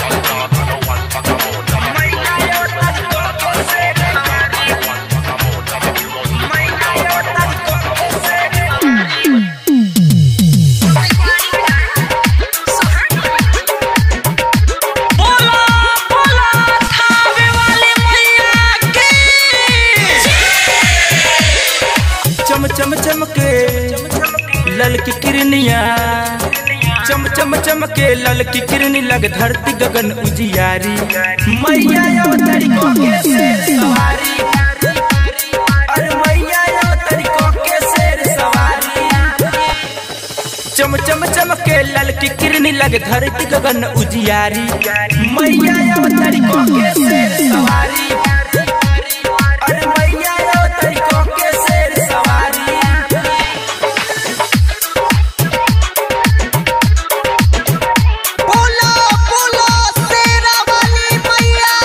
बोला बोला थावे वाली मैया की चम चम चमके लल की किरनिया चम चम चमके लल की किरनी लग धरती गगन उजियारी मैया यो तरीको के शेर सवारी अरे मैया यो तरीको के शेर सवारी चम चम चमके लल की किरनी लग धरती गगन उजियारी मैया यो तरीको के शेर सवारी अरे मैया यो तरीको के शेर सवारी बोला बोला शेरा वाली मैया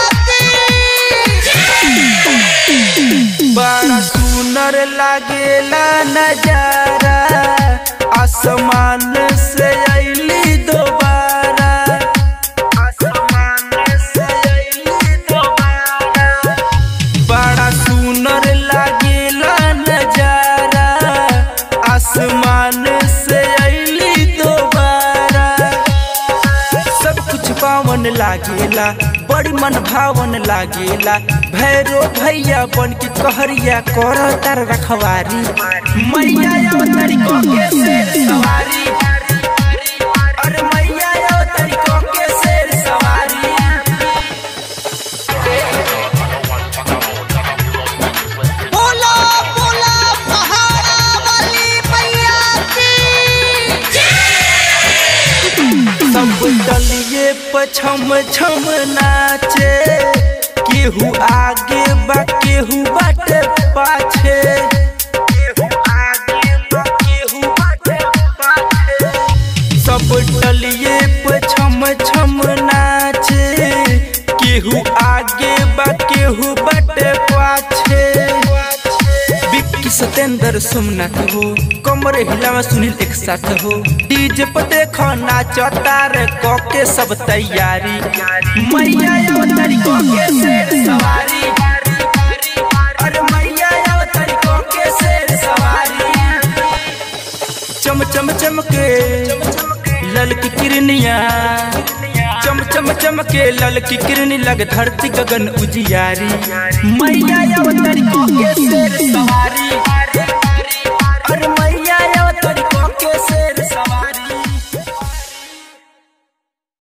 की बड़ा सुनर लागेला नजारा आसमान से अली दोबारा आसमान से अइली दोबारा बड़ा सुनर लागेला नजारा आसमान से अली दोबारा सब कुछ पावन लागेला बड़ी मन भावन लागेला भैरो भैया बन के कहरिया कर तर रखवारी मैया यो तरीको के शेर सवारी अरे मैया यो तरीको के शेर सवारी बोला बोला पहाड़ा वाली मैया की सब डलिए पछम छम नाचे केहू आगे बा केहू बाटे पाछे केहू आगे बा केहू बाटे पाछे सब डलिए पछम छम नाचे केहू आगे बा केहू बाटे पाछे विक्की सतेंद्र सोमनाथ हो कमर हिलावा सुनील एक साथ हो डीजे पर देखो नाचो तार के सब तैयारी मैया यो तरीको के शेर सवारी अरे मैया यो तरीको के शेर सवारी चम चम चमके लल की किरनिया चम चम चमके लल की किरनी लग धरती गगन उजियारी मैया यो तरीको के शेर सवारी